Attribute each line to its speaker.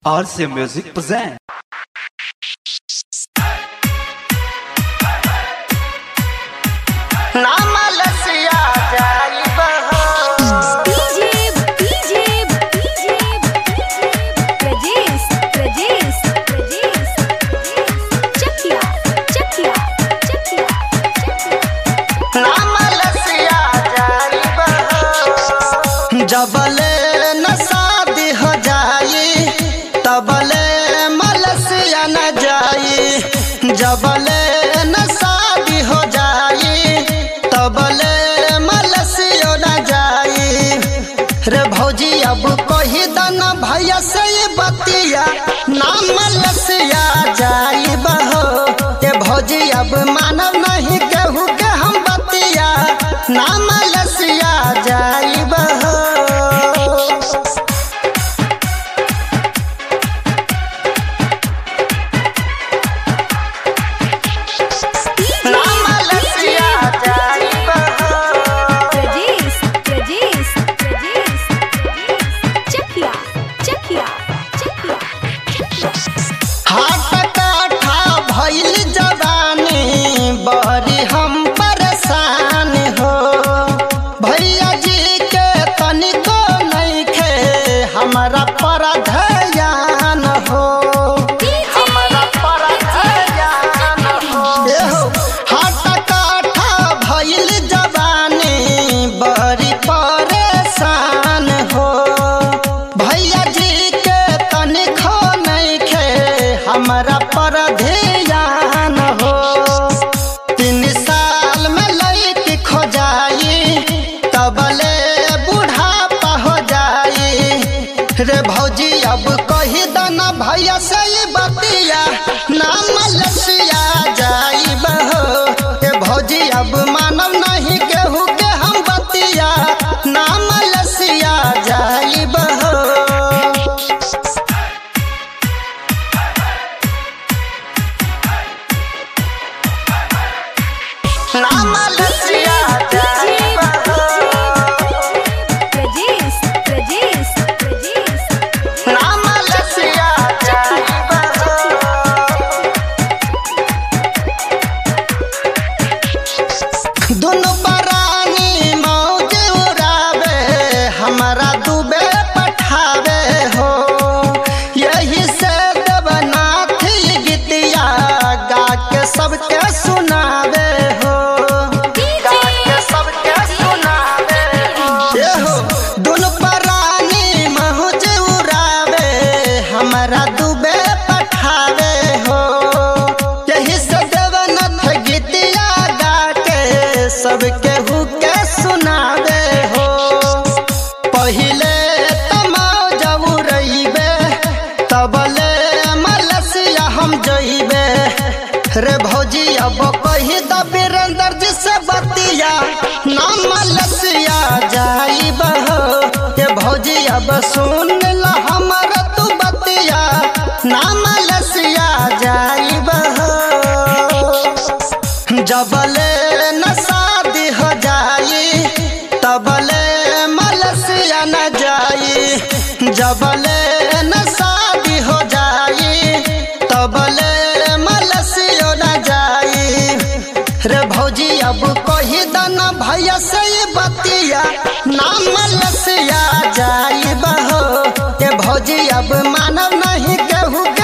Speaker 1: RC Music present.
Speaker 2: नामलसिया जाइब हो
Speaker 3: DJ, DJ, DJ, Rajesh, Rajesh, Rajesh, Chakia, Chakia, Chakia,
Speaker 2: नामलसिया जाइब हो जबले न शादी हो जाई तबले मलसिया न जाई जबले न शादी हो जाई तबले मलसियो न जाई रे भौजी अब कही दन भैया से ये बतिया नाम मलसिया जाई बहो के भौजी अब मानव नहीं केहू के हम बतिया नाम मलसिया जाई बहो नामलसिया जाइब हो
Speaker 3: Rajesh, Rajesh, Rajesh, Chakia, Chakia, Chakia,
Speaker 2: हाथ काठा भइल जवानी बड़ी हम परेशान हो भैया जी के तनिको नइखे हमारा पर ध्यान हो हमारा पर ध्यान हो एहो, हाथ काठा भइल जवानी बड़ी परेशान हो भैया जी के तनिको नइखे हमारा पर ध्यान हो तीन साल में लड़की खो जाई तबले बुढ़ापा हो जाई रे भौजी अब कही दना भैया से ही बतिया नाम लसिया जाई बहो के भौजी अब मानव नहीं केहू के हम बतिया नाम लसिया जाई बहो नामलसिया जाइब हो
Speaker 3: Rajesh, Rajesh, Rajesh,
Speaker 2: नामलसिया जाइब हो दुनु परानी मौज उड़ावे हमारा दुबे पठावे हो यही से देवनाथ गीतिया गा के सबके सुनावे हो गा के सबके सुनावे हो ये हो दुनु परानी मौज उड़ावे हमारा दुबे पठावे हो यही से देवनाथ गीतिया गा के सबके हुके सुनावे हो पहिले तमाओ जब रहीबे तबले मलसिया हम जइबे रे भौजी अब कही द बीरेंद्र जी से बतिया नाम मलसिया जाइब हो के भौजी अब सुन ल हमर तू बतिया नाम मलसिया जाइब हो जबले न शादी हो जाई तबले मलसिया न जाई जबले न शादी हो जाई तबले मलसियो न जाई रे भौजी अब कही दन भैया से ही बतिया नाम मलसिया जाई बहो के भौजी अब मानव नहीं केहू के